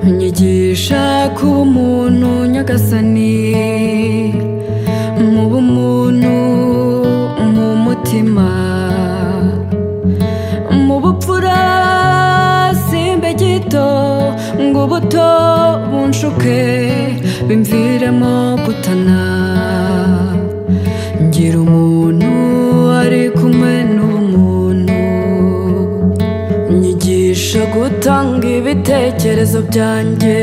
nyigisha ku muntu nyagasani mu bumuntu mu mutima mu bupfura simbe gito ngo ubuto bunshuke bimviremo gutana ngira umuntu ari kumwe n'umuntu nyigisha gutanga ibitekerezo byanjye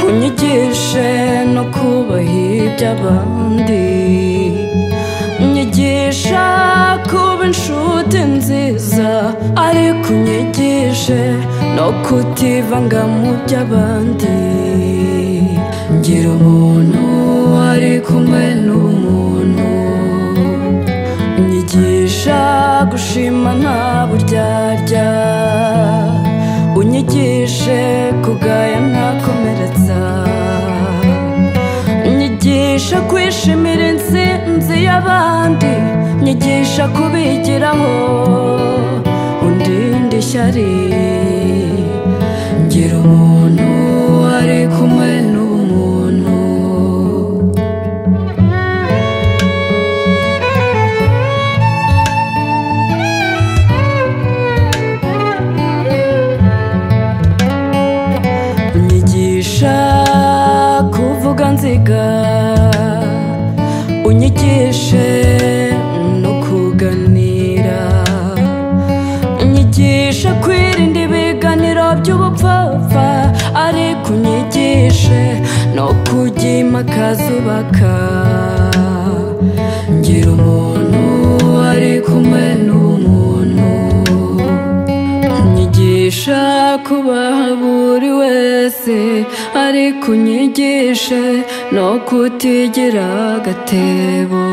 unyigishe no kubaha iby'abandi nyigisha kuba inshuti nziza ariko unyigishe no kutivanga mu by'abandi ngira umuntu ari kumwe n'umuntu unyigisha gushima nta buryarya unyigishe kugaya ntakomeretsa nyigisha kwishimira intsinzi y'abandi nyigisha kubigiraho undinde ishyari ngira umuntu ari kumwe n'umuntu unyigisha kuvuga nziga unyigishe no kuganira unyigisha kwirinda ibiganiro by'ubupfapfa ariko unyigishe no kujya impaka zubaka ngira umuntu ari kumwe n'umuntu unyigisha kubaha buri wese ariko unyigishe no kutigira agatebo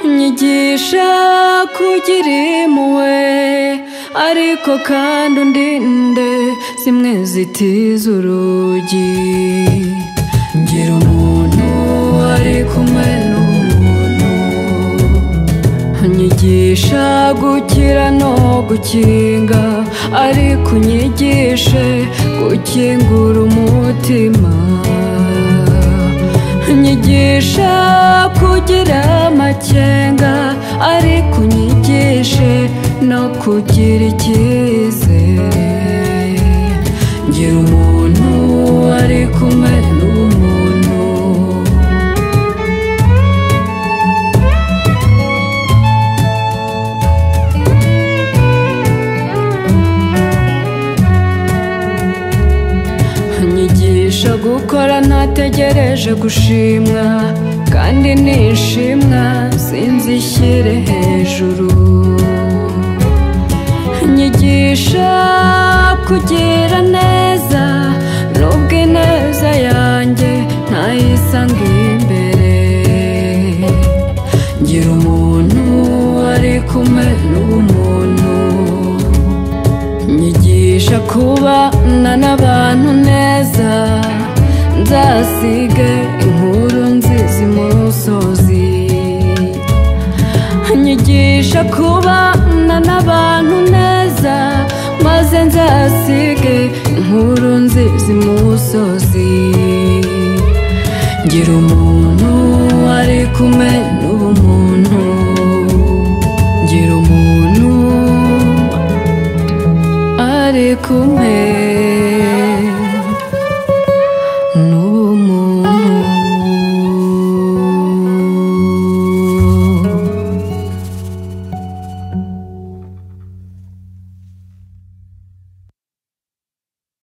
unyigisha kugira impuhwe ariko kandi undinde zimwe zitiza urugi ngira umuntu ari kumwe n'umuntu unyigisha gukira no gukinga ariko unyigishe gukingura umutima unyigisha kugira amakenga ariko unyigishe no kugira icyizere ngira umuntu ari kumwe n'umuntu nyigisha gukora ntategereje gushimwa kandi nishimwa sinzi ishyire hejuru nyigisha kugira neza nubwo ineza yanjye ntayisanga imbere ngira umuntu ari kumwe n'umuntu nyigisha kubana n'abantu neza nzasige inkuru nziza imusozi nyigisha kubana n'abantu neza maze nzasige inkuru nziza imusozi ngira umuntu ari kumwe n'ubumuntu ngira umuntu ari kumwe